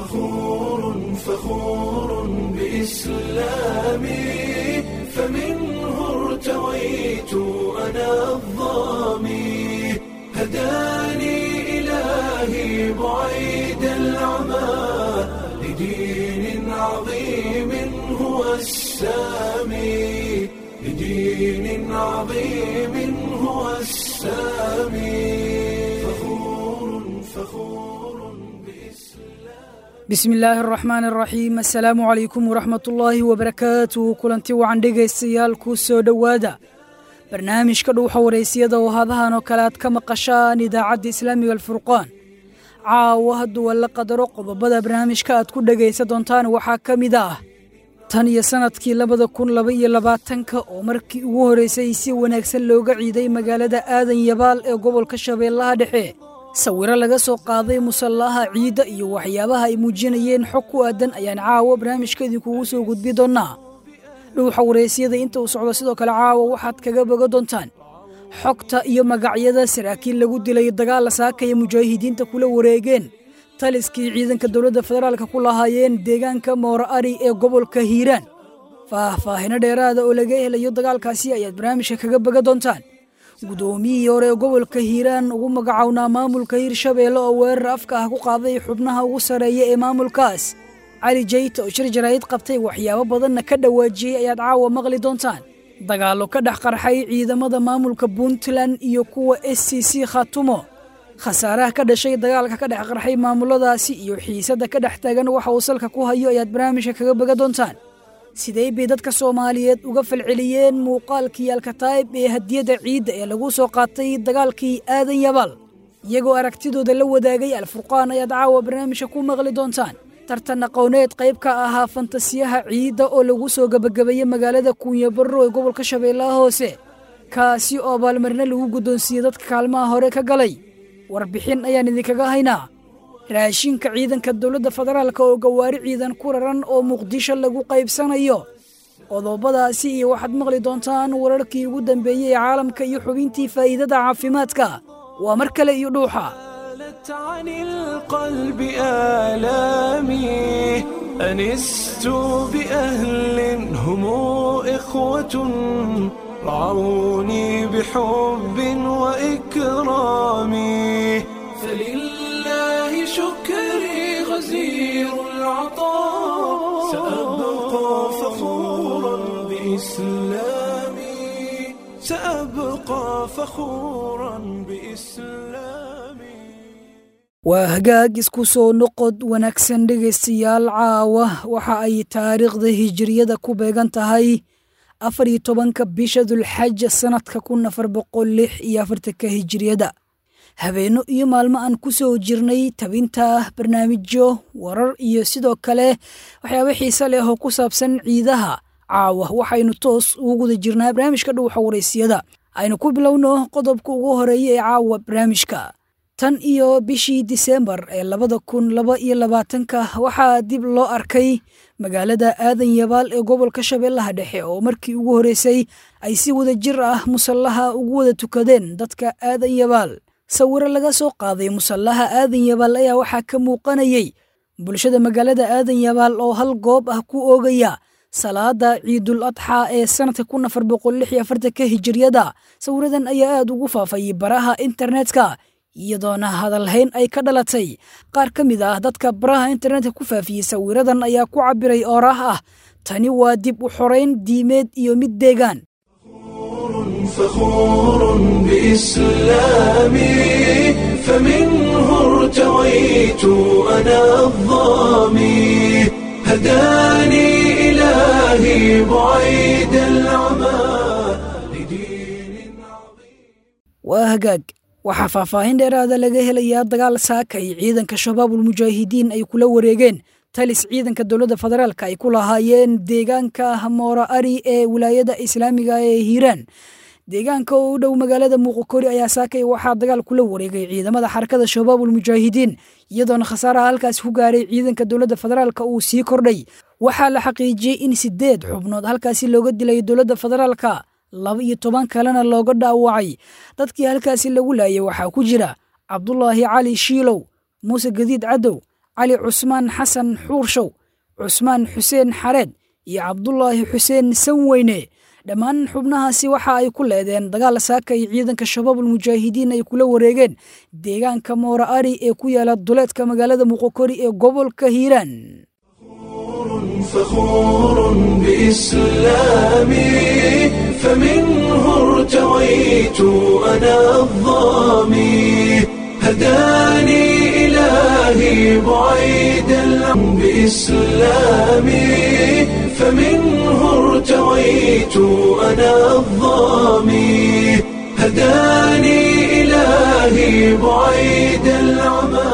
فخور فخور بإسلامي فمنه ارتويت أنا الظامي هداني إلهي بعيد العمى لدين عظيم هو السامي لدين عظيم هو السامي فخور فخور bismi illaahi araxmaan araxiim assalaamu calaykum waraxmat ullaahi wabarakaatuh kulanti wacan dhegaystayaal kuu soo dhowaada barnaamijka dhuuxa waraysiyada oo hadahan oo kale aad ka maqashaan idaacadda islaamiga alfurqaan caawa hadduu alla qadaro qodobada barnaamijka aad ku dhegaysa doontaan waxaa ka mid ah tan iyo sannadkii labada kun laba iyo labaatanka oo markii ugu horraysay si wanaagsan looga ciiday magaalada aadan yabaal ee gobolka shabeellaha dhexe sawiro laga soo qaaday musallaha ciidda iyo waxyaabaha ay muujinayeen xog ku aadan ayaan caawa barnaamijka idinkugu soo gudbi doonnaa dhuuxa waraysyada inta uu socdo sidoo kale caawa waxaad kaga boga doontaan xogta iyo magacyada saraakiil lagu dilay dagaal saakaya mujaahidiinta kula wareegeen taliskii ciidanka dowladda federaalka ku lahaayeen deegaanka moora ari ee gobolka hiiraan faahfaahino dheeraada oo laga helayo dagaalkaasi ayaad barnaamijka kaga boga doontaan guddoomiyihii hore ee gobolka hiiraan ugu magacownaa maamulka hirshabeelle oo weerar afka ah ku qaaday xubnaha ugu sarreeya ee maamulkaas cali jayta oo shir jaraa'id qabtay waxyaabo badanna ka dhawaajiyey ayaad caawa maqli doontaan dagaallo ka dhex qarxay ciidamada maamulka puntland iyo kuwa s c c khatumo khasaaraha ka dhashay dagaalka ka dhex qarxay maamuladaasi iyo xiisadda ka dhex taagan waxa uu salka ku hayo ayaad barnaamijka kaga boga doontaan sidee bay dadka soomaaliyeed uga falceliyeen muuqaalkii alkataa'ib ee hadiyadda ciidda ee lagu soo qaatay dagaalkii aadan yabaal iyagoo aragtidooda la wadaagay alfurqaan ayaad caawa barnaamijka ku maqli doontaan tartan aqooneed qayb ka ahaa fantasiyaha ciidda oo lagu soo gebagabeeyey magaalada kuunyabarro ee gobolka shabeellaha hoose kaasi oo abaalmarino lagu guddoonsiiyey dadka kaalmaha hore ka galay warbixin ayaan idinkaga haynaa raashinka ciidanka dowladda federaalka oo gawaari ciidan ku raran oo muqdisho lagu qaybsanayo qodobadaasi iyo waxaad maqli doontaan wararkii ugu dambeeyey ee caalamka iyo xubintii faa'iidada caafimaadka waa mar kale iyo dhuuxa عن القلب آلامي أنست بأهل هم إخوة رعوني بحب وإكرام فلله شكري غزير العطاء سأبقى فخورا بإسلامي سأبقى فخورا بإسلامي waa hagaag isku soo noqod wanaagsan dhegaystayaal caawa waxa ay taariikhda hijiriyada ku beegan tahay afar iyo tobanka bisha dulxaja sannadka kun afar boqol lix iyo afartanka hijiriyada habeenno iyo maalmo aan ku soo jirnay tabinta barnaamijyo warar iyo sidoo kale waxyaaba xiise leh oo ku saabsan ciidaha caawa waxaynu toos ugu guda jirnaa barnaamijka dhuuxa waraysiyada aynu ku bilowno qodobka ugu horeeya ee caawa barnaamijka tan iyo bishii disembar ee labada kun laba iyo labaatanka waxaa dib loo arkay magaalada aadan yabaal ee gobolka shabeellaha dhexe oo markii ugu horreysay ay si wada jir ah musallaha ugu wada tukadeen dadka aadan yabaal sawiro laga soo qaaday musallaha aadan yabaal ayaa waxaa ka muuqanayey bulshada magaalada aadan yabaal oo hal goob ah ku oogaya salaada ciidul adxaa ee sanadka kun afar boqol lix iyo afartanka hijiriyada sawiradan ayaa aad ugu faafayay baraha internetka iyadoona hadalhayn ay ka dhalatay qaar ka mid ah dadka baraha internetka ku faafiyey sawiradan ayaa ku cabbiray ooraah ah tani waa dib u xorayn diimeed iyo mid deegaan فخور بإسلامي فمنه ارتويت أنا الظامي هداني إلهي بعيد العمى لدين عظيم waa hagaag waxaa faahfaahin dheeraada laga helayaa dagaal saaka ay ciidanka shabaabul mujaahidiin ay kula wareegeen talis ciidanka dowladda federaalka ay ku lahaayeen deegaanka moora ari ee wilaayada islaamiga ee hiiraan deegaanka oo u dhow magaalada muuqokori ayaa saakay waxaa dagaal kula wareegay ciidamada xarakada shabaabul mujaahidiin iyadoona khasaaraha halkaasi ku gaaray ciidanka dowladda federaalka uu sii kordhay waxaa la xaqiijiyey in sideed xubnood halkaasi looga dilay dowladda federaalka laba iyo toban kalena looga dhaawacay dadkii halkaasi lagu laayay waxaa ku jira cabdulaahi cali shiilow muuse gadiid cadow cali cusmaan xasan xuurshow cusmaan xuseen xareed iyo cabdulaahi xuseen sanweyne dhammaan xubnahaasi waxa ay ku leedeen dagaal saaka iyo ciidanka shabaabul mujaahidiin ay kula wareegeen deegaanka moora ari ee ku yaala duleedka magaalada muqokori ee gobolka hiiraan فخور بإسلامي فمنه ارتويت أنا الظامي هداني إلهي بعيد العم بإسلامي فمنه ارتويت أنا الظامي هداني إلهي بعيد العمى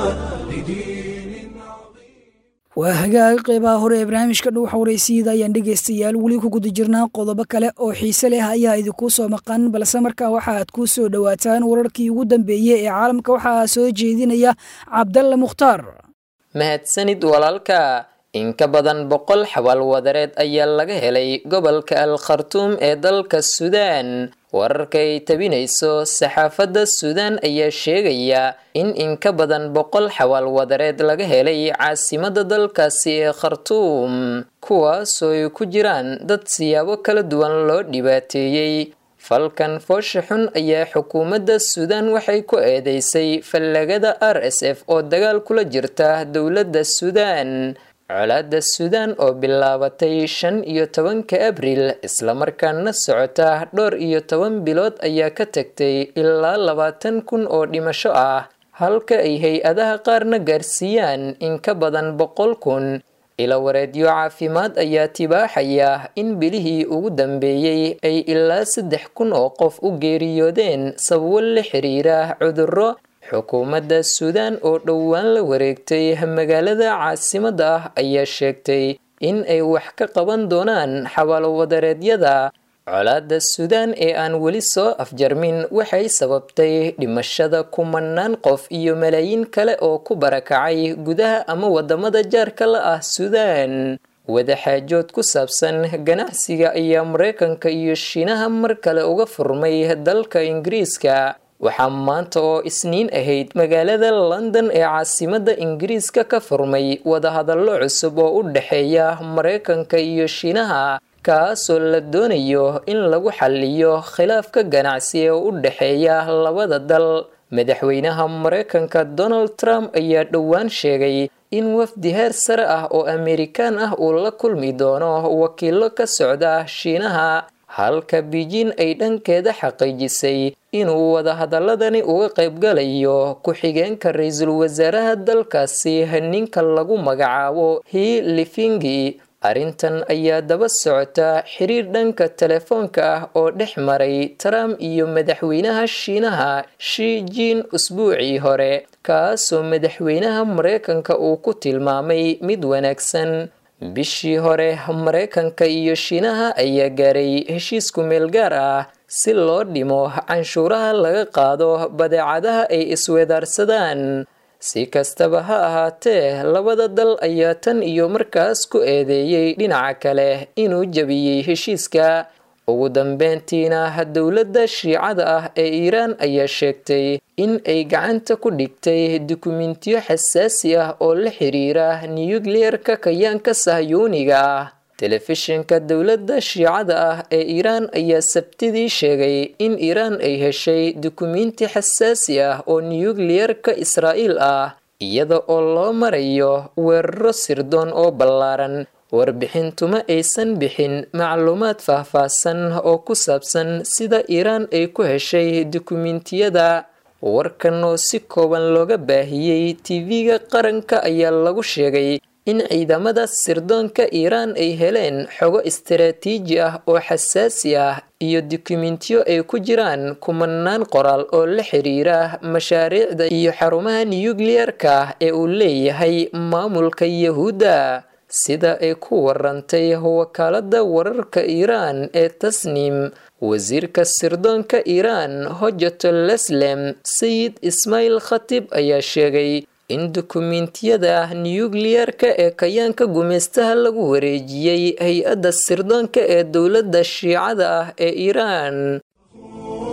لدين عظيم waa hagaag qeybaha hore ee barnaamijka dhuuxa waraysiida ayaan dhegaystayaal weli ku guda jirnaa qodobo kale oo xiise leh ayaa idinkuu soo maqan balse markaa waxa aad kuu soo dhowaataan wararkii ugu dambeeyey ee caalamka waxaa soo jeedinaya cabdalle mukhtaar mahadsanid walaalka in ka badan boqol xabaal wadareed ayaa laga helay gobolka al khartuum ee dalka suudaan wararka ay tabinayso saxaafadda suudaan ayaa sheegaya in in ka badan boqol xabaal wadareed laga helay caasimada dalkaasi ee khartuum kuwaasoo ay ku jiraan dad siyaabo kala duwan loo dhibaateeyey falkan foosha xun ayaa xukuumadda suudaan waxay ku eedeysay fallagada r s f oo dagaal kula jirta dowladda suudaan colaadda suudaan oo bilaabatay shan iyo tobanka abriil islamarkaana socota dhowr iyo toban bilood ayaa ka tagtay ilaa labaatan kun oo dhimasho ah halka ay hay-adaha qaarna gaarsiiyaan in ka badan boqol kun ila wareedyo caafimaad ayaa tibaaxaya in bilihii ugu dambeeyey ay ilaa saddex kun oo qof u geeriyoodeen sababo la xiriira cudurro xukuumadda suudaan oo dhowaan la wareegtay magaalada caasimada ah ayaa sheegtay in ay wax ka qaban doonaan xabaalwadareedyada colaadda suudaan ee aan weli soo afjarmin waxay sababtay dhimashada kumanaan qof iyo malaayiin kale oo ku barakacay gudaha ama wadamada jaarka la ah suudaan wadaxaajood ku saabsan ganacsiga ayaa mareykanka iyo shiinaha mar kale uga furmay dalka ingiriiska waxaa maanta oo isniin ahayd magaalada london ee caasimada ingiriiska ka furmay wadahadallo cusub oo u dhexeeya mareykanka iyo shiinaha kaasoo la doonayo in lagu xaliyo khilaafka ganacsi ee u dhexeeya labada dal madaxweynaha mareykanka donald trump ayaa dhowaan sheegay in wafdi heer sare ah oo amerikaan ah uu la kulmi doono wakiilo ka socda shiinaha halka beijing ay dhankeeda xaqiijisay inuu wadahadaladani uga qaybgalayo ku-xigeenka ra-iisul wasaaraha dalkaasi ninka lagu magacaabo hi lifingi arrintan ayaa daba socota xiriir dhanka telefoonka ah oo dhex maray trump iyo madaxweynaha shiinaha shi jin usbuucii hore kaasoo madaxweynaha mareykanka uu ku tilmaamay mid wanaagsan bishii hore mareykanka iyo shiinaha ayaa gaaray heshiisku meel gaar ah si loo dhimo canshuuraha laga qaado badeecadaha ay isweedaarsadaan si kastaba ha ahaatee labada dal ayaa tan iyo markaas ku eedeeyey dhinaca kale inuu jebiyey heshiiska ugu dambeyntiina dowladda shiicada ah ee iiraan ayaa sheegtay in ay gacanta ku dhigtay dukumentiyo xasaasi ah oo la xiriira nuyukliyerka kayaanka sahyuuniga ah telefishinka dowladda shiicada ah ee iiraan ayaa sabtidii sheegay in iiraan ay heshay dukumenti xasaasi ah oo nuyukliyerka israa'iil ah iyada oo loo marayo weeraro sirdoon oo ballaaran warbixintuma aysan bixin macluumaad faahfaahsan oo ku saabsan sida iiraan ay ku heshay dukumentiyada warkan oo si kooban looga baahiyey tv-ga qaranka ayaa lagu sheegay in ciidamada sirdoonka iiraan ay heleen xogo istaraatiiji ah oo xasaasi ah iyo dukumentiyo ay ku jiraan kumanaan qoraal oo la xiriira mashaariicda iyo xarumaha nuyukliyerka ee uu leeyahay maamulka yahuudda sida ay ku warantay wakaalada wararka iiraan ee tasnim wasiirka sirdoonka iiraan hojato leslem sayid ismaail khatib ayaa sheegay in dukumentiyada nuyukliyerka ee kayaanka gumeystaha lagu wareejiyey hay-adda sirdoonka ee dowladda shiicada ah ee iiraan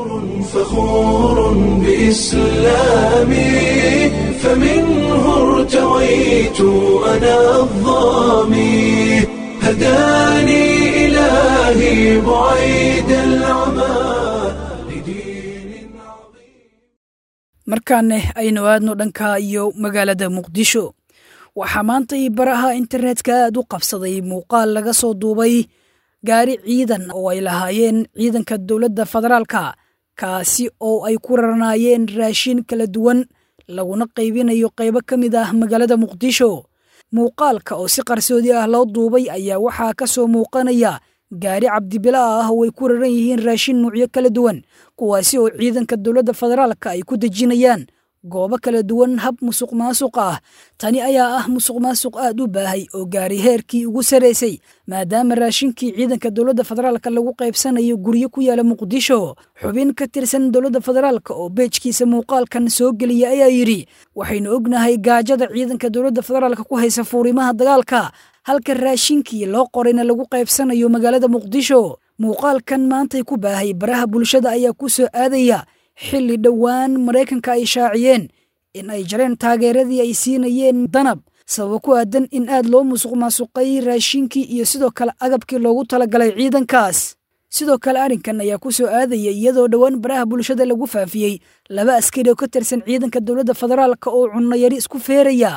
فخور بإسلامي فمنه ارتويت أنا الظامي هداني إلهي بعيد العمى لدين عظيم markaaneh aynu aadno dhanka iyo magaalada muqdisho waxaa maanta ii baraha internetka aad u qabsaday muuqaal laga soo duubay gaari ciidan oo ay lahaayeen ciidanka dowladda federaalka kaasi oo ay ku rarnaayeen raashin kala duwan laguna qaybinayo qaybo ka mid ah magaalada muqdisho muuqaalka oo si qarsoodi ah loo duubay ayaa waxaa ka soo muuqanaya gaari cabdibila ah oo ay ku raran yihiin raashin nuucyo kala duwan kuwaasi oo ciidanka dowladda federaalka ay ku dejinayaan goobo kala duwan hab musuq maasuq ah tani ayaa ah musuq maasuq aad u baahay oo gaari heerkii ugu saraysay maadaama raashinkii ciidanka dowladda federaalka lagu qaybsanayo guryo ku yaala muqdisho xubin ka tirsan dowladda federaalka oo beejkiisa muuqaalkan soo geliya ayaa yidhi waxaynu ognahay gaajada ciidanka dowladda federaalka ku haysa fuurimaha dagaalka halka raashinkii loo qorayna lagu qaybsanayo magaalada muqdisho muuqaalkan maantay ku baahay baraha bulshada ayaa ku soo aadaya xilli dhowaan maraykanka ay shaaciyeen in ay jareen taageeradii ay siinayeen danab sababo ku aadan in aad loo musuq maasuqay raashinkii iyo sidoo kale agabkii loogu talagalay ciidankaas sidoo kale arrinkan ayaa ku soo aadaya iyadoo dhowaan baraha bulshada lagu faafiyey laba askari oo ka tirsan ciidanka dowladda federaalka oo cunnayari isku feeraya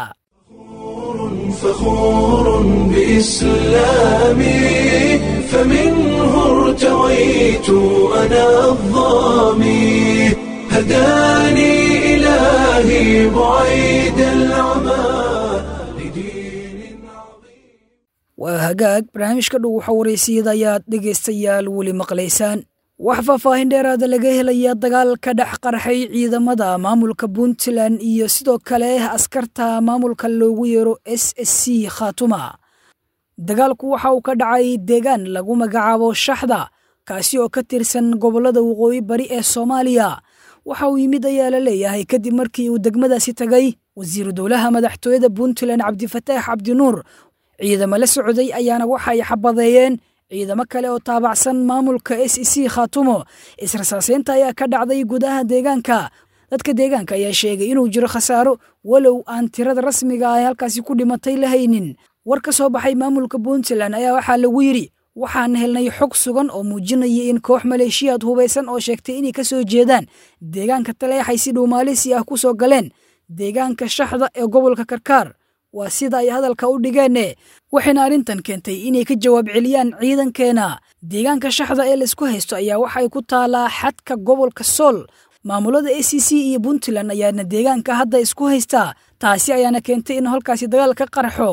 فخور بإسلامي فمنه ارتويت أنا الظامي هداني إلهي بعيد العمى لدين عظيم waa hagaag barnaamijka dhow waxa waraysiyada ayaad dhegaystayaal weli maqlaysaan wax faahfaahin dheeraada laga helaya dagaal ka dhex qarxay ciidamada maamulka puntland iyo sidoo kale askarta maamulka loogu yeero s s c khaatuma dagaalku waxa uu ka dhacay deegaan lagu magacaabo shaxda kaasi oo ka tirsan gobollada waqooyi bari ee soomaaliya waxa uu yimid ayaa la leeyahay kadib markii uu degmadaasi tagay wasiiru dowlaha madaxtooyada puntland cabdifataax cabdinuur ciidamo la socday ayaana waxa ay xabadeeyeen ciidamo kale oo taabacsan maamulka s e c khaatumo israsaaseynta ayaa ka dhacday gudaha deegaanka dadka deegaanka ayaa sheegay inuu jiro khasaaro walow aan tirada rasmiga ah halkaasi ku dhimatay la haynin war ka soo baxay maamulka puntland ayaa waxaa lagu yidhi waxaan helnay xog sugan oo muujinaya in koox maleeshiyaad hubaysan oo sheegtay inay ka soo jeedaan deegaanka taleexay si dhow maalisi ah ku soo galeen deegaanka shaxda ee gobolka karkaar waa sida ay hadalka u dhigeene waxayna arrintan keentay inay ka jawaab celiyaan ciidankeena deegaanka shaxda ee laisku haysto ayaa waxay ku taalaa xadka gobolka sool maamulada a c c iyo puntland ayaana deegaanka hadda isku haystaa taasi ayaana keentay in halkaasi dagaal ka qarxo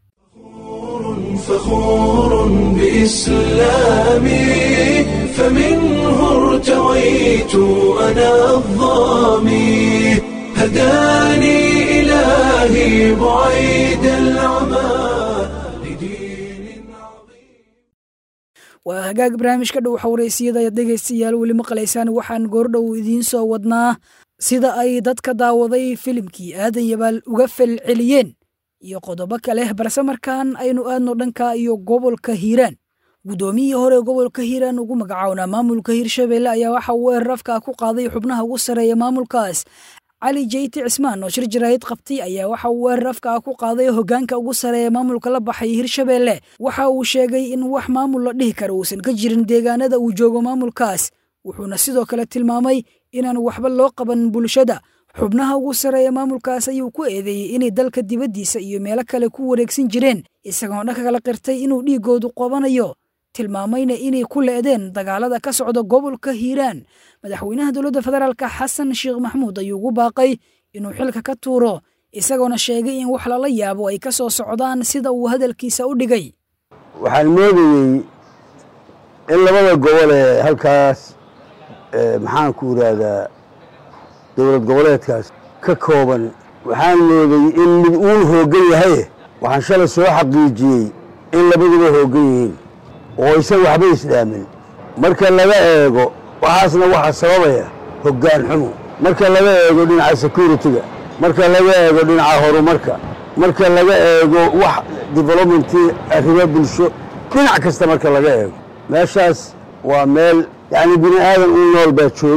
فخور بإسلامي فمنه ارتويت أنا الظامي هداني إلهي بعيد العمى لدين عظيم waa hagaag barnaamijka dhow xawraysiyada ayaad dhegaystayaal weli maqlaysaan waxaan goordhow idiin soo wadnaa sida ay dadka daawaday filimkii aadan yabaal uga falceliyeen iyo qodobo kale balse markaan aynu aadno dhanka iyo gobolka hiiraan guddoomiyihii hore gobolka hiiraan ugu magacawnaa maamulka hiirshabelle ayaa waxa uu weerar afka ku qaaday xubnaha ugu sarreeya maamulkaas cali jeyti cismaan oo shir jaraahid qabtay ayaa waxa uu weerar afka ku qaaday hoggaanka ugu sarreeya maamulka la baxay hiirshabelle waxa uu sheegay in wax maamul la dhihi kara uusan ka jirin deegaanada uu joogo maamulkaas wuxuuna sidoo kale tilmaamay inaan waxba loo qaban bulshada xubnaha ugu sarreeya maamulkaas ayuu ku eedeeyey inay dalka dibaddiisa iyo meelo kale ku wareegsan jireen isagoo dhanka kala qirtay inuu dhiiggoodu qabanayo tilmaamayna inay ku le'deen dagaalada ka socda gobolka hiiraan madaxweynaha dowladda federaalka xasan sheekh maxmuud ayuu ugu baaqay inuu xilka ka tuuro isagoona sheegay in wax lala yaabo ay ka soo socdaan sida uu hadalkiisa u dhigay waxaan moodayey in labada gobol ee halkaas maxaan ku yidhaahdaa dowlad goboleedkaas ka kooban waxaan moodayey in mid uun hooggan yahaye waxaan shalay soo xaqiijiyey in labaduba hooggan yihiin oo aysan waxba isdhaamin marka laga eego waxaasna waxaa sababaya hoggaan xumo marka laga eego dhinaca security-ga marka laga eego dhinaca horumarka marka laga eego wax developmentii arrimo bulsho dhinac kasta marka laga eego meeshaas waa meel yacni bini aadan u nool baa jooga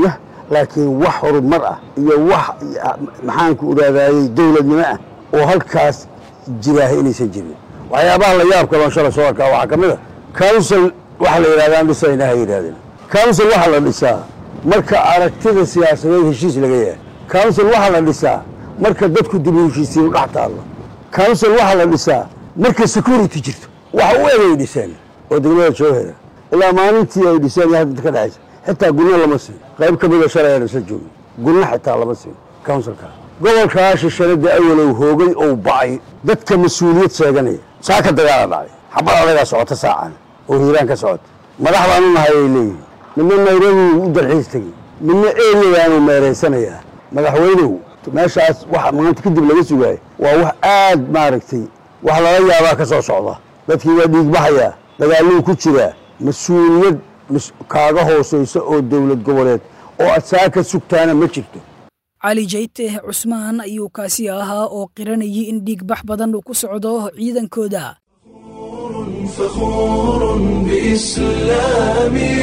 laakiin wax horumar ah iyo wax maxaanku iraadaayey dowladnimo ah oo halkaas jiraaha inaysan jirin waxyaabaha la yaab kaloon shala soo arkaa waxaa ka mid a council waxa la yidhahdaan dhisayna ha yidhahdeen council waxaa la dhisaa marka aragtida siyaasadeed heshiis laga yahay council waxaa la dhisaa marka dadku dib u heshiisiin dhex taallo council waxaa la dhisaa marka security jirto waxa u egay dhiseen oo degmada joohera ilaa maalintii ay dhiseen iyo hadda ka dhexaysa xitaa gunno lama siin qayb ka mida shalay aan isla joogin gunno xitaa lama siin councilka gobolkaa shishanada awalow hoogay ou ba'ay dadka mas-uuliyad sheeganaya saaka dagaala dhacay xabad adagaa socota saacan oo hiiraan ka socota madax baanu nahay ay leeyihin midna nairobi u dalxiis tegey midna eriyayaanu meeraysanayaa madaxweynuhu meeshaas waxa maanta kadib laga sugaayo waa wax aad maaragtay wax lala yaabaa ka soo socda dadkii waa dhiigbaxayaa dagaaluu ku jiraa mas-uuliyad kaaga hoosaysa oo dowlad goboleed oo aad saa ka sugtaana ma jirto cali jayte cusmaan ayuu kaasi ahaa oo qiranayay in dhiigbax badan uu ku socdo ciidankooda فخور بإسلامي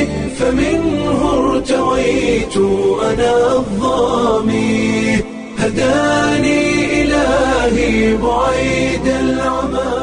فمنه ارتويت أنا الظامي هداني إلهي بعيد العمى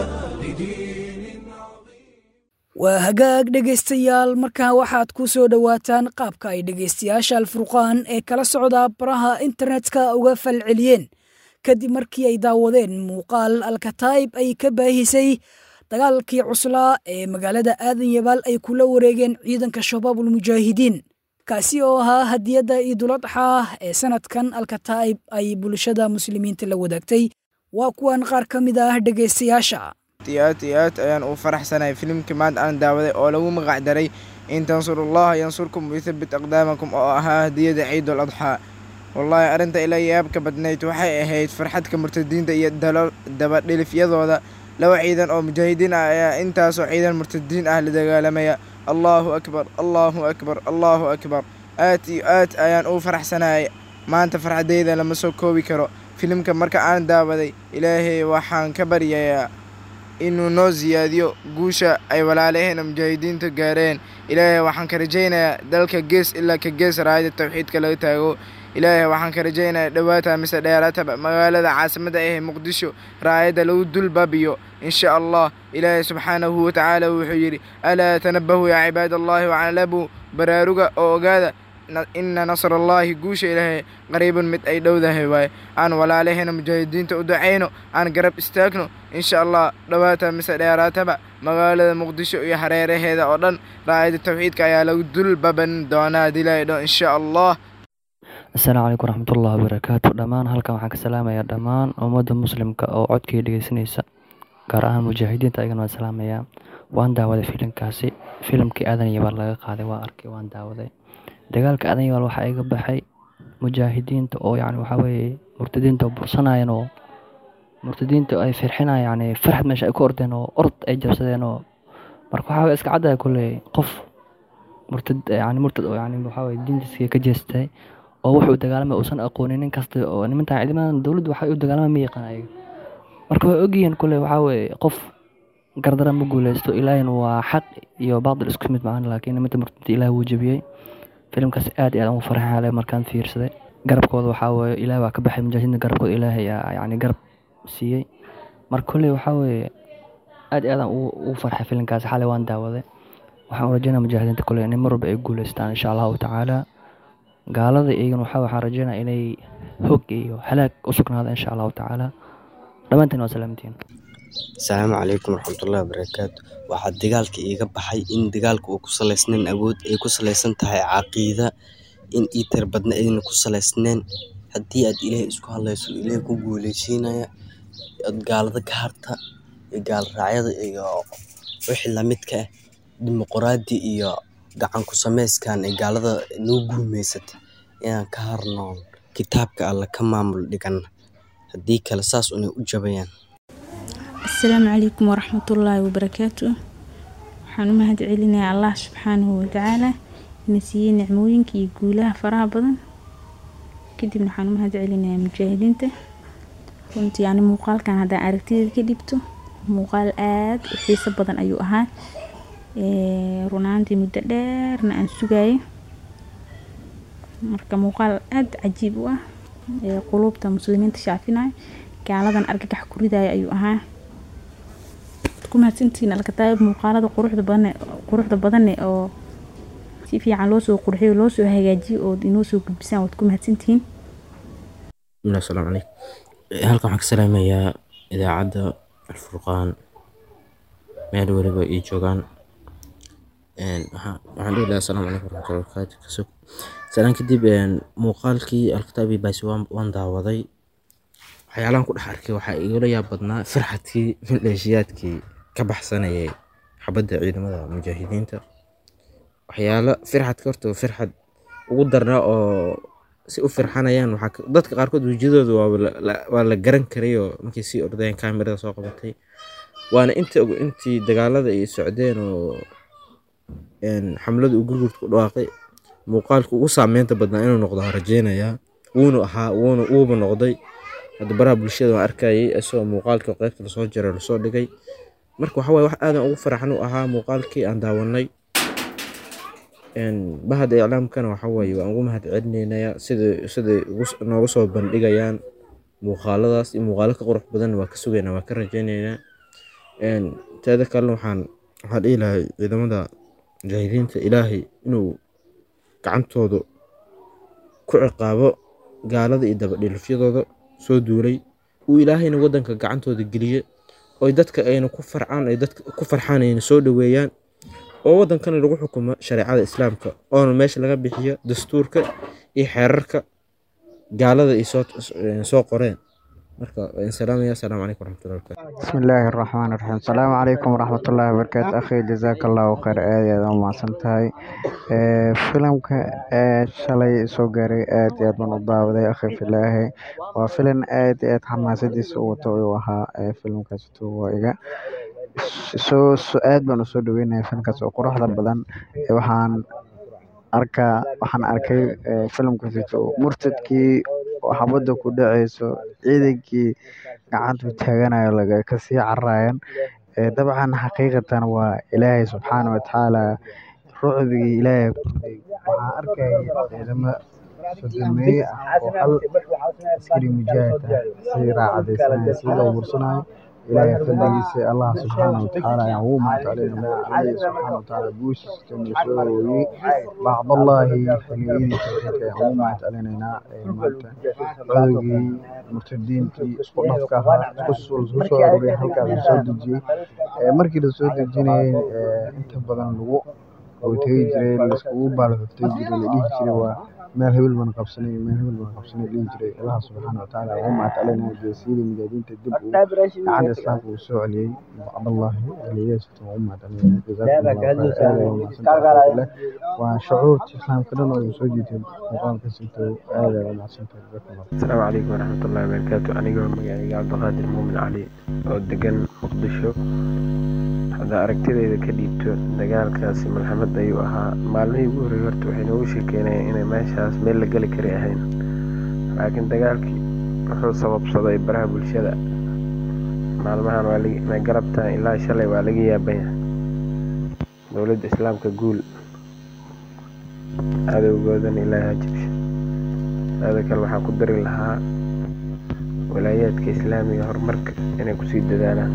لدين عظيم waa hagaag dhegaystayaal markaa waxaad ku soo dhowaataan qaabka ay dhegaystayaasha alfurqaan ee kala socda baraha internetka uga falceliyeen kadib markii ay daawadeen muuqaal alkataib ay ka baahisay dagaalkii cuslaa ee magaalada aadan yabaal ay kula wareegeen ciidanka shabaabul mujaahidiin kaasi oo ahaa hadiyadda iiduladxa ee sanadkan alkataib ay bulshada muslimiinta la wadaagtay waa kuwan qaar ka mid ah dhegaystayaasha aad iyo aad ayaan uu faraxsanahay filimkii maanta aan daawaday oo lagu magac daray in tansurullaha yansurkum wayuthabbit aqdaamakum oo ahaa hadiyada ciidul adxaa wallaahi arrinta ila yaabka badnayd waxay ahayd farxadka murtadiinta iyo dabadhilifyadooda laba ciidan oo mujaahidiin ah ayaa intaasoo ciidan murtadiin ah la dagaalamaya allaahu akbar allaahu akbar allaahu akbar aad iyo aad ayaan uu faraxsanayay maanta farxadeyda lama soo koobi karo filimka marka aan daawaday ilaahay waxaan ka baryayaa inuu noo siyaadiyo guusha ay walaalaheena mujaahidiinta gaareen ilaahay waxaan ka rajaynayaa dalka gees ilaa ka gees raayada tawxiidka laga taago ilaahay waxaan ka rajaynayaa dhowaata mise dheeraataba magaalada caasimadda ahee muqdisho raayadda lagu dul baabiyo insha allah ilaahay subxaanahu watacaala wuxuu yidhi alaa tanabahuu yaa cibaad allahi wacalabuu baraaruga oo ogaada ina nasrallaahi guusha ilaahay qariibun mid ay dhowdahay waaye aan walaalaheena mujaahidiinta u ducayno aan garab istaagno insha allah dhowaata mise dheeraataba magaalada muqdisho iyo hareeraheeda oo dhan raayada tawxiidka ayaa lagu dul baban doonaa dilaydho insha allah asalaamu calaykum waraxmatullahi wabarakaatu dhammaan halkan waxaan ka salaamayaa dhammaan ummadda muslimka oo codkii dhegeysanaysa gaar ahaan mujaahidiinta ayagana waan salaamayaa waan daawaday filimkaasi filimkii aadan yabaal laga qaaday waan arkay waan daawaday dagaalka aadan yabaal waxaa iga baxay mujaahidiinta oo yani waxaa weeye murtadiinta bursanayeen oo murtadiinta ay firxinayaan yani farxad meesha ay ku ordeen oo orod ay jabsadeen oo marka waxaa iska caddaya kulley qof murtad yani murtad oo yani waxaa weye diintiisa ka jeestay oo wuxuu dagaalamay uusan aqoonin nin kasta oo nimantan ciidamadan dowladdu waxay u dagaalamay ma yaqaan ayaga marka way ogyihiin kulley waxaa weeye qof gardara ma guuleysto ilaahina waa xaq iyo baadil isku mid macaan laakiin nimanta murtadinta ilaah wuu jebiyey filimkaas aad iyo aad ugu farxale markaan fiirsaday garabkooda waxaa weeye ilaah baa ka baxay mujaahidiinta garabkooda ilaahay yani garab siiyey marka kolley waxaa weeye aad iyo aadaan ugu farxay filimkaasi xalay waan daawaday waxaan u rajeynaya mujaahidiinta kolley inay mar walba ay guuleystaan insha allahu tacaala gaalada iyagana waxaa waxaan rajeynaya inay hog iyo halaag u sugnaada insha allahu tacaala dhammaantiin waa salaamantiin asalaamu calaykum waraxmatullahi wabarakaatu waxaa dagaalka iiga baxay in dagaalka uu ku salaysnayn awood ay ku salaysan tahay caqiida in iitar badna ayna ku salaysnayn haddii aad ilaahay isku hadlayso ilaahay ku guuleysiinaya ad gaalada ka harta iyo gaal raacyada iyo wixii lamidka ah dimuquraadi iyo gacan ku samayskan ee gaalada noo guumeysata inaan ka harnoon kitaabka alla ka maamul dhigan haddii kale saas unay u jabayaan asalaamu calaykum waraxmatullaahi wabarakaatu waxaan u mahad celinayaa allah subxaanahu watacaala ina siiyey nicmooyinka iyo guulaha faraha badan kadibna waxaan u mahad celinayaa mujaahidiinta runtii yani muuqaalkan haddaan aragtideeda ka dhibto muuqaal aad u xiiso badan ayuu ahaa runaantii muddo dheerna aan sugayo marka muuqaal aada cajiib u ah ee quluubta muslimiinta shaafinaya gaaladan argagax ku ridaya ayuu ahaa ku mahadsantihiin alkataayib muuqaalada quruxda badan quruxda badane oo si fiican loo soo qurxiyo loo soo hagaajiyo oo inoo soo gudbisaan waad ku mahadsantihiin bismillahi asalaamu calaykum halkan waxaan ka salaamayaa idaacadda alfurqaan meel weliba ay joogaan waxaan dhihi lahaa asalaamu calaykum waraxmatullahi wabarakaatu kasug salaan kadib muuqaalkii alkitaabi baasi waan daawaday waxyaalahan ku dhex arkay waxaa igala yaab badnaa firxadkii maleeshiyaadkii ka baxsanayay xabadda ciidamada mujaahidiinta waxyaalo firxadka horta firxad ugu darnaa oo si u firxanayaan waxaa dadka qaarkood wejiyadooda waa la garan karayoo markay sii ordayeen kaamirada soo qabatay waana inta intii dagaalada ay socdeen oo xamlada uu gurgurta ku dhawaaqay muuqaalka ugu saameynta badnaa inuu noqdo ha rajeynayaa wuuna ahaa wuuna uuba noqday hadda baraha bulshada waan arkayay isagoo muuqaalka qeybta lasoo jaray lasoo dhigay marka waxa waye wax aadan ugu faraxan u ahaa muuqaalkii aan daawanay bahada iclaamkana waxa waaye waan ugu mahad celinaynaya sida siday nooga soo bandhigayaan muuqaaladaas iyo muuqaalo ka qurux badan waa ka sugaynaa waa ka rajeynaynaa teeda kalena waxaan waxaan dhihi lahay ciidamada mujaahidiinta ilaahay inuu gacantooda ku ciqaabo gaalada iyo dabadhilifyadooda soo duulay uu ilaahayna wadanka gacantooda geliye oy dadka ayna ku farcaan ay dadka ku farxaan ayna soo dhoweeyaan oo wadankana lagu xukumo shareecada islaamka oona meesha laga bixiyo dastuurka iyo xeerarka gaalada ay soo qoreen marka waan salaamaya asalaamu calaykum waraxmatullahi wabarakatu بسم الله الرحمن الرحيم السلام عليكم ورحمة الله وبركاته أخي جزاك الله خير aad iyo aad umahadsan tahay filimka shalay soo gaaray aad iyo aad baan u daawaday akhi filaahi waa filim aad iyo aad xamaasadiisa u wato uu ahaa filimkaasito waa iga soo aad baan usoo dhaweynaya filimkaas oo quruxda badan waxaan arkaa waxaan arkay filimkaasito murtadkii oo xabadda ku dhaceyso ciidankii gacantu taaganayo laga kasii cararayan dabcan xaqiiqatan waa ilaahay subxaana watacaala rucbigii ilaahay kordhay waxaan arkaya ciidamo sodomeeye ah oo hal askari mujaahid ah si raacadaysanaya si loo bursanayo ilaahay fadligiisa allah subxaana watacaala ayaan ugu mahadcelinaya allah subxaana watacaala guushiisa noo soo hooyey bacdallahi xiliyadii tawxiidka ayaan ugu mahadcelinaynaa maanta codogii murtadiintii isku dhafka ahaa isku soo aruuray halkaas la soo dejiyey markii la soo dejinayay inta badan lagu tegi jiray laiskugu baalxuftay jiray la dhihi jiray waa meel hebel baan qabsanay meel hebel baan qabsanay dhihi jiray allah subxaana watacaala ugu mahadcelinaya geesiyadii mujaahidiinta dib uu gacanta islaamka uu soo celiyey bacdallahi aliyaasita ugu mahadcelinaya jazakumullahu waa shucuurta islaamka dhan oo soo jiitay muuqaalka sinto aad aad umahadsantahay jazakumullah asalaamu calaykum waraxmatullahi wabarakaatu anigoo magacayga cabdiqaadir muumin cali oo degan muqdisho hadda aragtidayda ka dhiibto dagaalkaasi malxamad ayuu ahaa maalmihii ugu horreeyay horta waxay noogu sheekeynayeen inay meeshaas meel la geli kari ahayn laakiin dagaalkii wuxuu sababsaday baraha bulshada maalmahan waa galabtan ilaa shalay waa laga yaabanya dowladda islaamka guul cadowgoodana ilaaha jibsha taada kale waxaan ku dari lahaa walaayaadka islaamiga horumarka inay kusii dadaalaan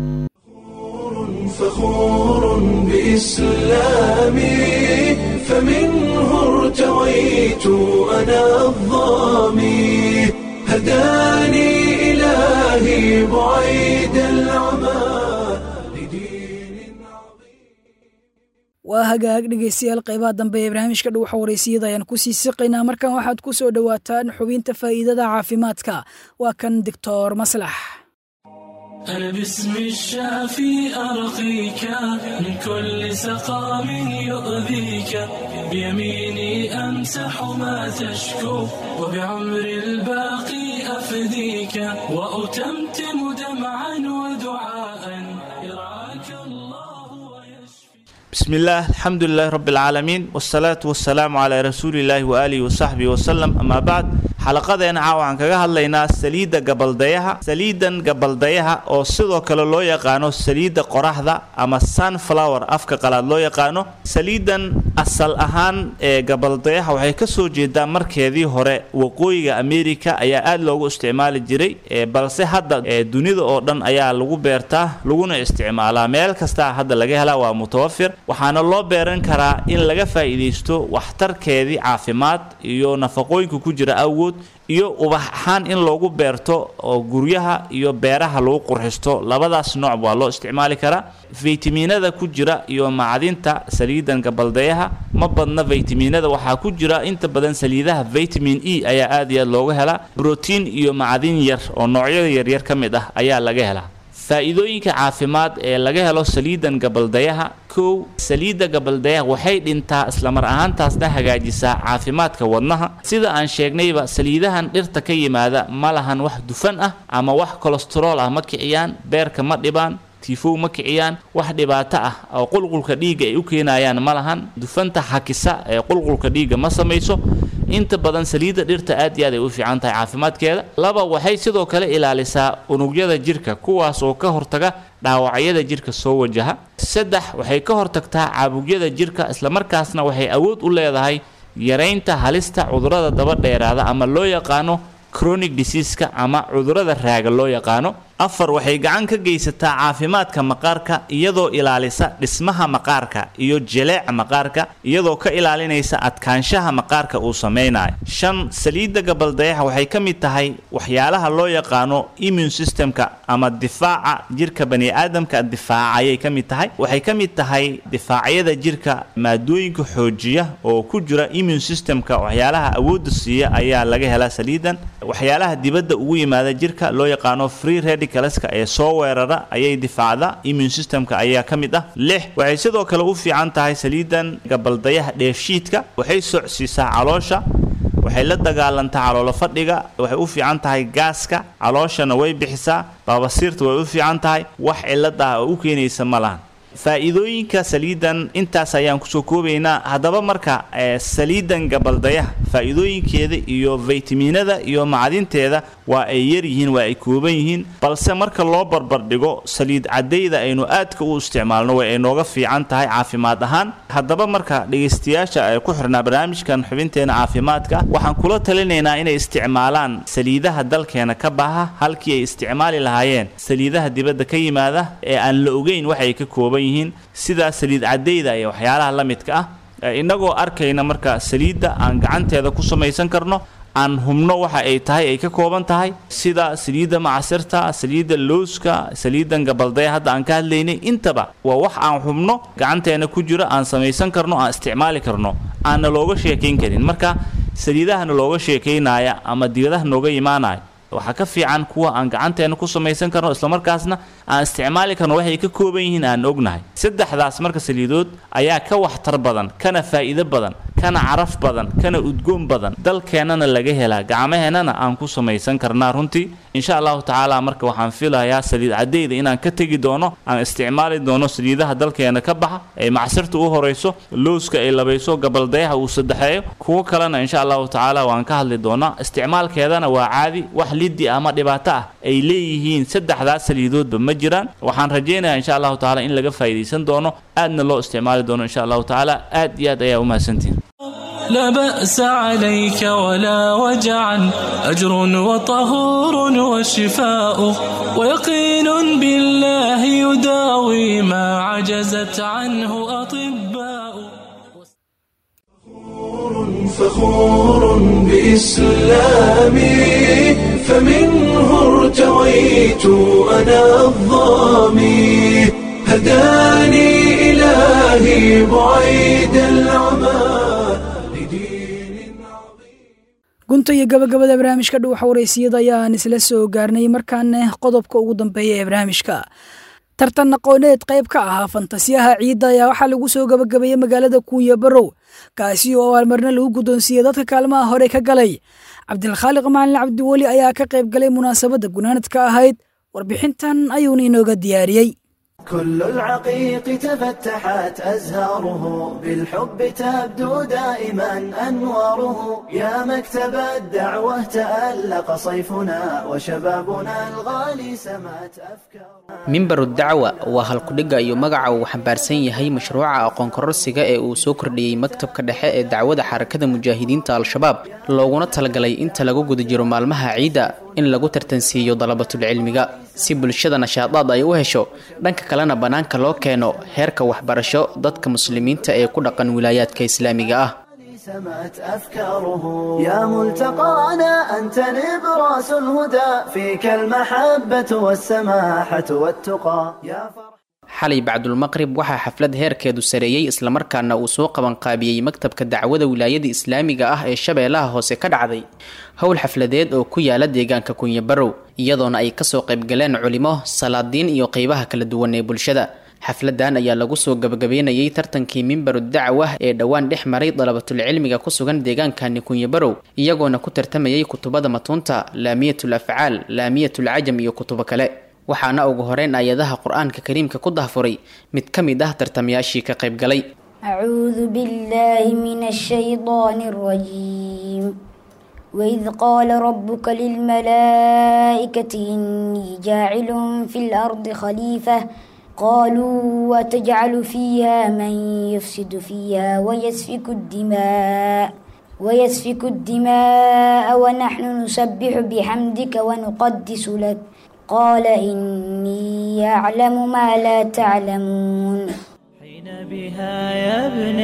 فخور بإسلامي فمنه ارتويت أنا الظامي هداني إلهي بعيد العمى waa hagaag dhegeystayaal qeybaha dambe ee barnaamijka dhuuxa wareysiyada ayaan kusii siqaynaa markan waxaad ku soo dhowaataan xubinta faa'iidada caafimaadka waa kan doctor maslax أنا باسم الشافي أرقيك من كل سقام يؤذيك بيميني أمسح ما تشكو وبعمر الباقي أفديك وأتمتم دمعا ودعاء يرعاك الله بسم الله الحمد لله رب العالمين والصلاة والسلام على رسول الله وآله وصحبه وسلم أما بعد xalaqadeena caawa waxaan kaga hadlaynaa saliidda gabaldayaha saliidan gabaldayaha oo sidoo kale loo yaqaano saliidda qoraxda ama sunflower afka qalaad loo yaqaano saliidan asal ahaan ee gabaldayaha waxay ka soo jeedaa markeedii hore waqooyiga america ayaa aad loogu isticmaali jiray balse hadda dunida oo dhan ayaa lagu beertaa laguna isticmaalaa meel kastaa hadda laga helaa waa mutawafir waxaana loo beeran karaa in laga faa'iidaysto waxtarkeedii caafimaad iyo nafaqooyinka ku jira awgood iyo ubax ahaan in loogu beerto oo guryaha iyo beeraha lagu qurxisto labadaas nooc waa loo isticmaali karaa faytamiinada ku jira iyo macdinta saliidan gabaldayaha ma badna faytamiinada waxaa ku jira inta badan saliidaha vitamin e ayaa aad iyo aad looga helaa brotiin iyo macdin yar oo noocyada yaryar ka mid ah ayaa laga helaa faa'iidooyinka caafimaad ee laga helo saliidan gabaldayaha kow saliidda gabaldayaha waxay dhintaa islamar ahaantaasna hagaajisaa caafimaadka wadnaha sida aan sheegnayba saliidahan dhirta ka yimaada ma lahan wax dufan ah ama wax kolestarool ah ma kiciyaan beerka ma dhibaan tiifow ma kiciyaan wax dhibaato ah oo qulqulka dhiigga ay u keenayaan ma lahan dufanta hakisa ee qulqulka dhiigga ma samayso inta badan saliidda dhirta aad iyo aad ay u fiican tahay caafimaadkeeda laba waxay sidoo kale ilaalisaa unugyada jirka kuwaas oo ka hortaga dhaawacyada jirka soo wajaha saddex waxay ka hortagtaa caabugyada jirka islamarkaasna waxay awood u leedahay yaraynta halista cudurrada daba dheeraada ama loo yaqaano chronic diseaska ama cudurrada raaga loo yaqaano afar waxay gacan ka geysataa caafimaadka maqaarka iyadoo ilaalisa dhismaha maqaarka iyo jeleeca maqaarka iyadoo ka ilaalinaysa adkaanshaha maqaarka uu samaynayo shan saliidda gabaldayaha waxay ka mid tahay waxyaalaha loo yaqaano immune systemka ama difaaca jirka bani aadamka difaaca ayay ka mid tahay waxay ka mid tahay difaacyada jirka maadooyinka xoojiya oo ku jira immune systemka waxyaalaha awoodda siiya ayaa laga helaa saliidan waxyaalaha dibadda ugu yimaada jirka loo yaqaano free radicalska ee soo weerara ayay difaacda immune systemka ayaa ka mid ah lix waxay sidoo kale u fiican tahay saliidan gabaldayaha dheefshiidka waxay socsiisaa caloosha waxay la dagaalantaa caloolo fadhiga waxay u fiican tahay gaaska calooshana way bixisaa baabasiirta way u fiican tahay wax cilad ah oo u keenaysa ma lahan faa'iidooyinka saliidan intaas ayaan kusoo koobaynaa haddaba marka saliidan gabaldayaha faa'iidooyinkeeda iyo faytamiinada iyo macdinteeda waa ay yar yihiin waa ay kooban yihiin balse marka loo barbardhigo saliid caddayda aynu aadka u isticmaalno way ay nooga fiican tahay caafimaad ahaan haddaba marka dhegaystayaasha ay ku xirnaa barnaamijkan xubinteena caafimaadka waxaan kula talinaynaa inay isticmaalaan saliidaha dalkeena ka baha halkii ay isticmaali lahaayeen saliidaha dibadda ka yimaada ee aan la ogeyn waxay ka kooban yihiin sida saliid caddayda iyo waxyaalaha la midka ah innagoo arkayna marka saliidda aan gacanteeda ku samaysan karno aan hubno waxa ay tahay ay ka kooban tahay sida saliidda macasirta saliidda looska saliidan gabaldaya hadda aan ka hadlaynay intaba waa wax aan hubno gacanteena ku jiro aan samaysan karno aan isticmaali karno aanna looga sheekayn karin marka saliidahana looga sheekaynaya ama dibadaha nooga imaanaya waxaa ka fiican kuwa aan gacanteena ku samaysan karno islamarkaasna aan isticmaali karno waxay ka kooban yihiin aan ognahay saddexdaas marka saliidood ayaa ka waxtar badan kana faa'iido badan kana caraf badan kana udgoon badan dalkeennana laga helaa gacmaheennana aan ku samaysan karnaa runtii insha allahu tacaala marka waxaan filayaa saliid caddayda inaan ka tegi doono aan isticmaali doono saliidaha dalkeena ka baxa ee macsirta u horayso looska ay labayso gabaldayaha uu saddexeeyo kuwo kalena insha allahu tacaala waan ka hadli doonaa isticmaalkeedana waa caadi wax liddi ama dhibaato ah ay leeyihiin saddexdaas saliidoodba ma jiraan waxaan rajaynayaa insha allahu tacaala in laga faa'iidaysan doono aadna loo isticmaali doono insha allahu tacaala aad iyo aad ayaa u mahadsantihin لا بأس عليك ولا وجعا أجر وطهور وشفاء ويقين بالله يداوي ما عجزت عنه أطباء فخور بإسلامي فمنه ارتويت أنا الظامي هداني إلهي بعيد العمى gunta iyo gabagabada barnaamijka dhuuxa waraysiyada ayaan isla soo gaarnay markaana qodobka ugu dambeeya ee barnaamijka tartan aqooneed qayb ka ahaa fantasiyaha ciidda ayaa waxaa lagu soo gabagabeeyey magaalada kuuya barow kaasi oo abaalmarna lagu guddoonsiiyey dadka kaalmaha hore ka galay cabdilkhaaliq macalin cabdiweli ayaa ka qayb galay munaasabadda gunaanadka ahayd warbixintan ayuuna inooga diyaariyey كل العقيق تفتحت أزهاره بالحب تبدو دائما أنواره يا مكتب الدعوة تألق صيفنا وشبابنا الغالي سمات أفكار mimbaru dacwa waa halkudhigga iyo magaca uu xambaarsan yahay mashruuca aqoon kororsiga ee uu soo kordhiyey maktabka dhexe ee dacwada xarakada mujaahidiinta al-shabaab looguna talagalay inta lagu guda jiro maalmaha ciidda in lagu tartansiiyo dalabatulcilmiga si bulshada nashaadaad ay u hesho dhanka kalena bannaanka loo keeno heerka waxbarasho dadka muslimiinta ee ku dhaqan wilaayaadka islaamiga ah سمت أفكاره يا ملتقانا أنت نبراس الهدى فيك المحبة والسماحة والتقى يا xalay bacdulmaqrib waxaa xaflad heerkeedu sareeyey islamarkaana uu soo qabanqaabiyey maktabka dacwada wilaayada islaamiga ah ee shabeellaha hoose ka dhacday howl xafladeed oo ku yaala deegaanka kunyabarow iyadoona ay kasoo qaybgaleen culimo salaadiin iyo qeybaha kala duwan ee bulshada xafladan ayaa lagu soo gabagabeynayay tartankii mimbaru dacwa ee dhowaan dhex maray dalabatulcilmiga ku sugan deegaankani kunyabarow iyagoona ku tartamayay kutubada matuunta laamiyatul afcaal laamiyatul cajam iyo kutubo kale waxaana ugu horeyn ayadaha qur-aanka kariimka ku dahfuray mid ka mid ah tartamayaashii ka qaybgalay أعوذ بالله من الشيطان الرجيم وإذ قال ربك للملائكة إني جاعل في الأرض خليفة قالوا وتجعل فيها من يفسد فيها ويسفك الدماء ويسفك الدماء ونحن نسبح بحمدك ونقدس لك قال إني أعلم ما لا تعلمون بها يا ابن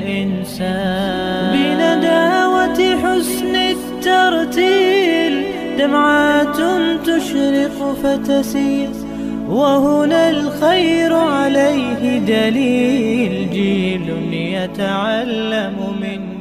الإنسان بنداوة حسن الترتيل دمعات تشرق فتسير وهنا الخير عليه دليل جيل يتعلم من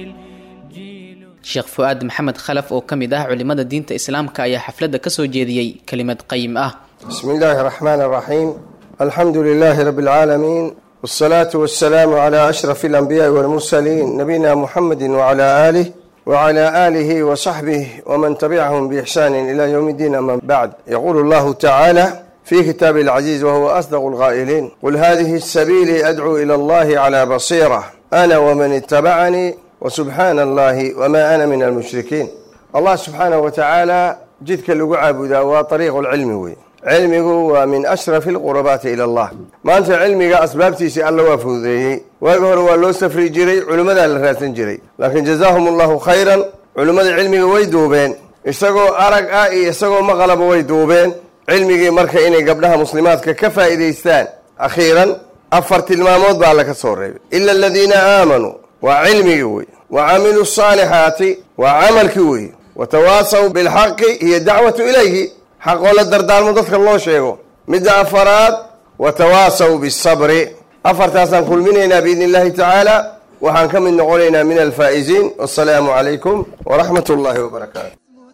sheekh fu-aad maxamed khalaf oo ka mid ah culimada diinta islaamka ayaa xafladda ka soo jeediyey kelimad qayim ah بسم الله الرحمن الرحيم الحمد لله رب العالمين والصلاة والسلام على أشرف الأنبياء والمرسلين نبينا محمد وعلى آله وعلى آله وصحبه ومن تبعهم بإحسان إلى يوم الدين أما بعد يقول الله تعالى في كتاب العزيز وهو أصدق القائلين قل هذه السبيل أدعو إلى الله على بصيرة أنا ومن اتبعني وسبحان الله وما أنا من المشركين الله سبحانه وتعالى جدك اللي عابدا وطريق العلم وي cilmigu waa min ashrafi alqurabaati ila allah maanta cilmiga asbaabtiisii alla waa fududeeyey waagi hore waa loo safri jiray culimmadaa la raadsan jiray laakiin jazaahum allahu khayran culimmada cilmiga way duubeen isagoo arag ah iyo isagoo maqalaba way duubeen cilmigii marka inay gabdhaha muslimaadka ka faa'iidaystaan akhiiran afar tilmaamood baa alla ka soo reebay ila aladiina aamanuu waa cilmigii wey wa camiluu asaalixaati waa camalkii wey watawaasaw bilxaqi iyo dacwatu ilayhi xaqoo la dardaarmo dadka loo sheego midda afaraad watawaasaw bisabri afartaasaan kulminaynaa biidni illahi tacaala waxaan ka mid noqonaynaa min alfaa'iziin wasalaamu calaykum waraxmat ullaahi wabarakaatu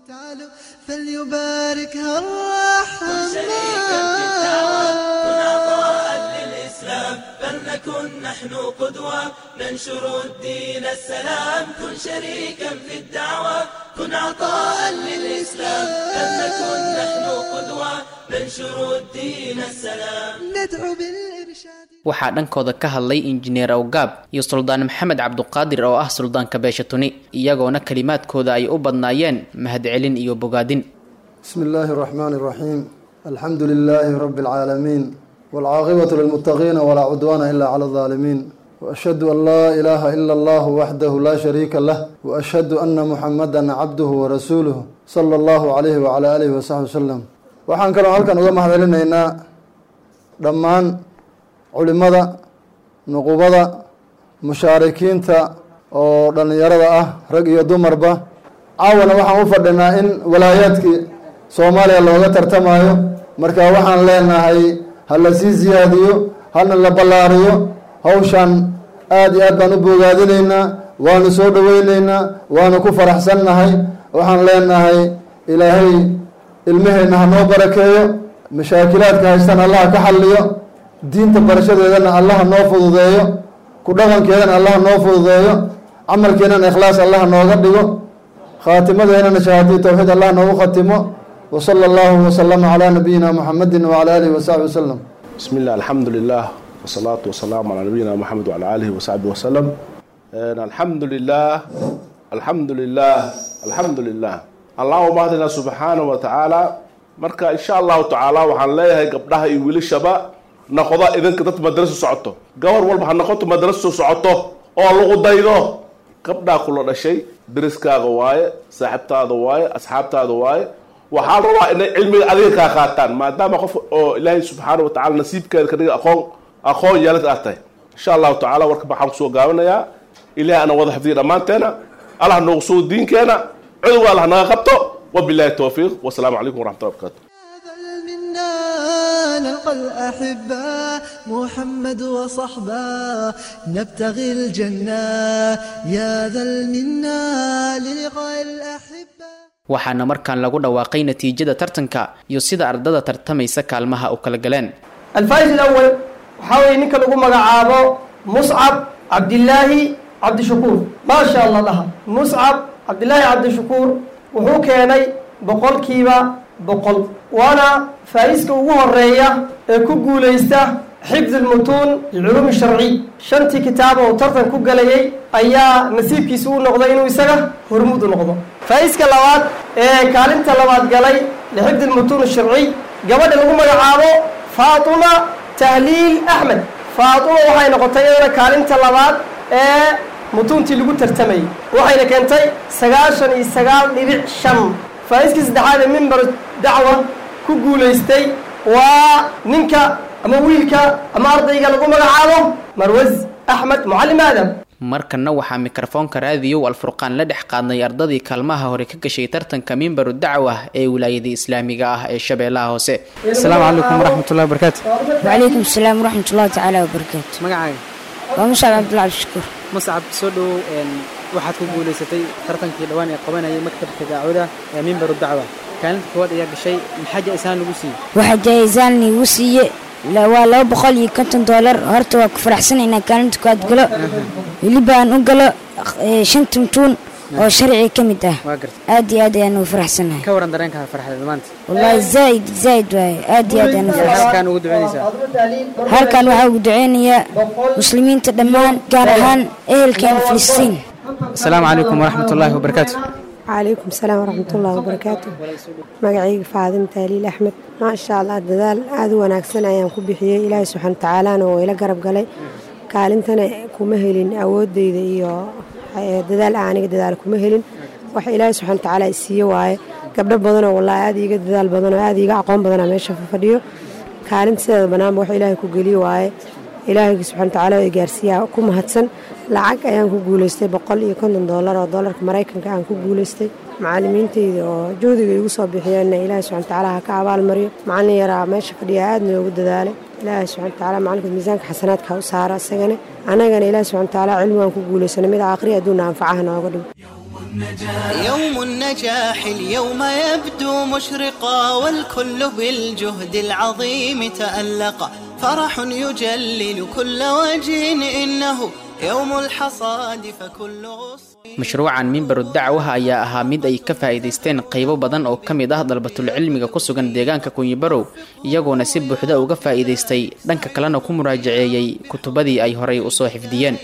فليباركها الرحمن فلنكن نحن قدوة ننشر الدين السلام كن شريكا في الدعوة كن عطاء للإسلام فلنكن نحن قدوة ننشر الدين السلام ندعو بالإرشاد waxaa dhankooda ka hadlay injineer awgaab iyo suldaan maxamed cabduqaadir oo ah suldaanka beesha tuni iyagoona kelimaadkooda ay u badnaayeen mahadcelin iyo bogaadin بسم الله الرحمن الرحيم الحمد لله رب العالمين والعاقبة للمتقين ولا عدوان إلا على الظالمين وأشهد أن لا إله إلا الله وحده لا شريك له وأشهد أن محمدا عبده ورسوله صلى الله عليه وعلى آله وصحبه وسلم waxaan kaloo halkan uga mahadcelinaynaa dhammaan culimada nuqubada mushaarikiinta oo dhallinyarada ah rag iyo dumarba caawana waxaan u fadhinaa in walaayaadkii soomaaliya looga tartamayo marka waxaan leenahay ha la sii siyaadiyo hana la ballaariyo hawshan aada iyo aad baan u bogaadinaynaa waanu soo dhoweyneynaa waanu ku faraxsannahay waxaan leenahay ilaahay ilmaheenna ha noo barakeeyo mashaakilaadka haystan allaha ka xalliyo diinta barashadeedana allaha noo fududeeyo ku dhaqankeedana allaha noo fududeeyo camalkeenana ikhlaas allaha nooga dhigo khaatimadeennana shahaadii towxiid allah noogu khatimo وصلى الله وسلم على نبينا محمد وعلى آله وصحبه وسلم بسم الله الحمد لله والصلاة والسلام على نبينا محمد وعلى آله وصحبه وسلم الحمد لله الحمد لله الحمد لله اللهم اهدنا سبحانه وتعالى marka insha allahu tacaala waxaan leeyahay gabdhaha iyo wiilashaba noqda idinka dad madraso socoto gabar walba ha noqoto madraso socoto oo lagu daydo gabdhaa kula dhashay deriskaaga waaye saaxiibtaada waaye asxaabtaada waaye waxaa la rabaa inay cilmiga adiga kaa qaataan maadaama qof oo ilaahay subxaana wa tacala nasiibkeeda ka dhiga aqoon aqoon yeelad aad tahay insha allahu tacaala warka waxaan kusoo gaabanayaa ilahay ana wada xifdiya dhammaanteena allah noogu sugo diinkeena cudowga allah naga qabto wabillahi towfiiq wasalaamu calaykum waraxmatullahi wabarakatu نلقى الأحبة محمد وصحبه نبتغي الجنة يا ذا المنى للقاء الأحبة waxaana markaan lagu dhawaaqay natiijada tartanka iyo sida ardada tartamaysa kaalmaha u kala galeen الفائز الأول وحاول نك لقوا مقعابه مصعب عبد الله عبد الشكور ما شاء الله لها مصعب عبد الله عبد الشكور وهو كاني بقول كيبا بقول وانا فايزك وهو الرئية كوكو ليسته حفظ المتون العلوم الشرعي شنتي كتابه وترتن كوكا ليي ايا نسيب كيسو نقضي انو يسغى هرمود نقضو فايزك اللوات ايه كالنت اللوات قالي لحفظ المتون الشرعي قبل لقوا مقعابه فاطمة تهليل أحمد فاطمة waxay noqotay iyadana kaalinta labaad ee mutuuntii lagu tartamayay waxayna keentay sagaashan iyo sagaal dhibic shan faa'iiskii saddexaad ee mimbar dacwa ku guulaystay waa ninka ama wiilka ama ardayga lagu magacaabo marwaz axmed mucallim aadam markanna waxaa mikrofoonka raadiyow alfurqaan la dhex qaadnay ardadii kaalmaha hore ka gashay tartanka mimbaru dacwa ee wilaayada islaamiga ah ee shabeellaha hoose asalaamu calaykum waraxmatullahi wabarakaatu وعليكم السلام ورحمة الله تعالى وبركاته magacaaga ومصعب عبد الله عبد الشكور muscab soo dhowow een, waxaad ku guulaysatay tartankii dhowaan ee qabanayay maktabka daacwada ee mimbaru dacwa kaalinta koowaad ayaa gashay maxaa jaa-isaan lagu siiyey waxaa jaayisaan igu siiye la- waa laba boqol iyo konton doolar horta waa ku faraxsan inaan kaalinta kuwaad galo weliba aan u galo eh, shan tuntuun oo sharci ka mid ah waa garta aad iyo aad ayaan ugu faraxsanahay ka waran dareenkaada farxadeed maanta wallahi zaaid zaaid waaye aad iyo aad ayaan ugu halkaan faraxsan ugu ducaynaysaa halkan waxaa ugu duceynayaa muslimiinta dhammaan gaar ahaan ehelkeena filistiin asalaamu calaykum waraxmatullaahi wabarakaatu calaykum salaam waraxmatullaahi wabarakaatu magacayga faadima taaliil axmed maasha allah dadaal aada u wanaagsan ayaan ku bixiyey ilaahay subxaana watacaalana oo ila garab galay kaalintana kuma helin awoodeyda iyo eh, dadaal aan aniga dadaal kuma helin waxa ilaahay subxaana watacaala isiiye waaye gabdho badanoo wallahi aada iiga dadaal badanoo aada iiga aqoon badanaa meesha fadhiyo kaalinta sideeda banaanba wax ilaahay ku geliye waaye ilaahayga subxana watacaala oo i gaarsiiyaa ku mahadsan lacag ayaan ku guulaystay boqol iyo konton doolar oo doolarka maraykanka aan ku guulaystay macalimiintayda oo juhdiga igu soo bixiyeenna ilaahay subxana watacaala ha ka abaalmariyo macallin yaraa meesha fadhiya aada noogu dadaalay ilaahay subxana watacaala macalinka miisaanka xasanaadka ha u saara isagana annagana ilaahay subxana watacaala cilmigaan ku guulaysanay mid aakhri adduunna anfacaha nooga dhigo يوم النجاح اليوم يبدو مشرقا والكل بالجهد العظيم تألق فرح يجلل كل وجه إنه يوم الحصاد فكل غصن mashruucan mimbaru dacwaha ayaa ahaa mid ay ka faa'iidaysteen qaybo badan oo ka mid ah dalbatulcilmiga ku sugan deegaanka kunyibarow iyagoona si buuxda uga faa'iidaystay dhanka kalena ku muraajaceeyey kutubadii ay horay usoo xifdiyeen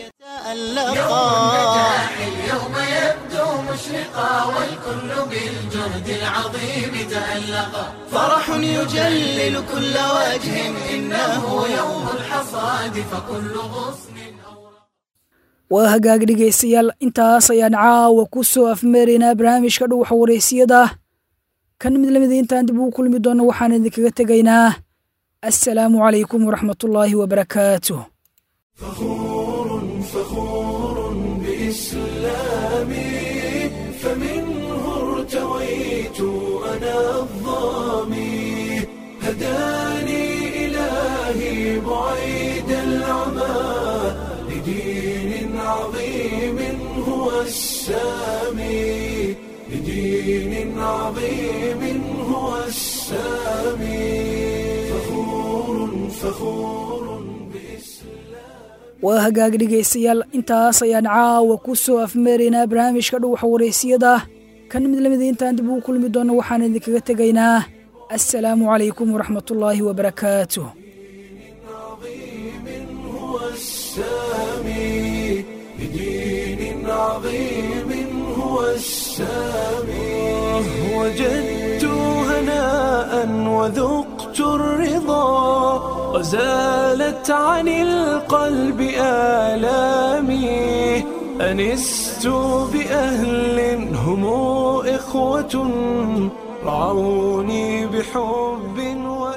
اليوم يبدو مشرقا والكل بالجهد العظيم تألقا فرح يجلل كل وجه إنه يوم الحصاد فكل غصن waa hagaag dhegaystayaal intaas ayaan caawa ku soo afmeeraynaa barnaamijka dhuwaxa wareysiyada kan mid lamida intaan dib ugu kulmi doonno waxaan idinkaga tegaynaa assalaamu calaykum waraxmatullaahi wabarakaatuh فخور بإسلامي فمنه ارتويت أنا الظامي هداني إلهي بعيد العمى لدين عظيم هو السامي لدين عظيم هو السامي فخور فخور waa hagaag dhegaystayaal intaas ayaan caawa ku soo afmeeraynaa barnaamijka dhuwaxa wareysiyada kan mid lamida intaan dib ugu kulmi doonno waxaan idinkaga tegaynaa assalaamu calaykum waraxmatullaahi wabarakaatuh السامي لدين عظيم هو السامي وجدت هناء وذقت الرضا وزالت عن القلب آلامي أنست بأهل هم إخوة رعوني بحب و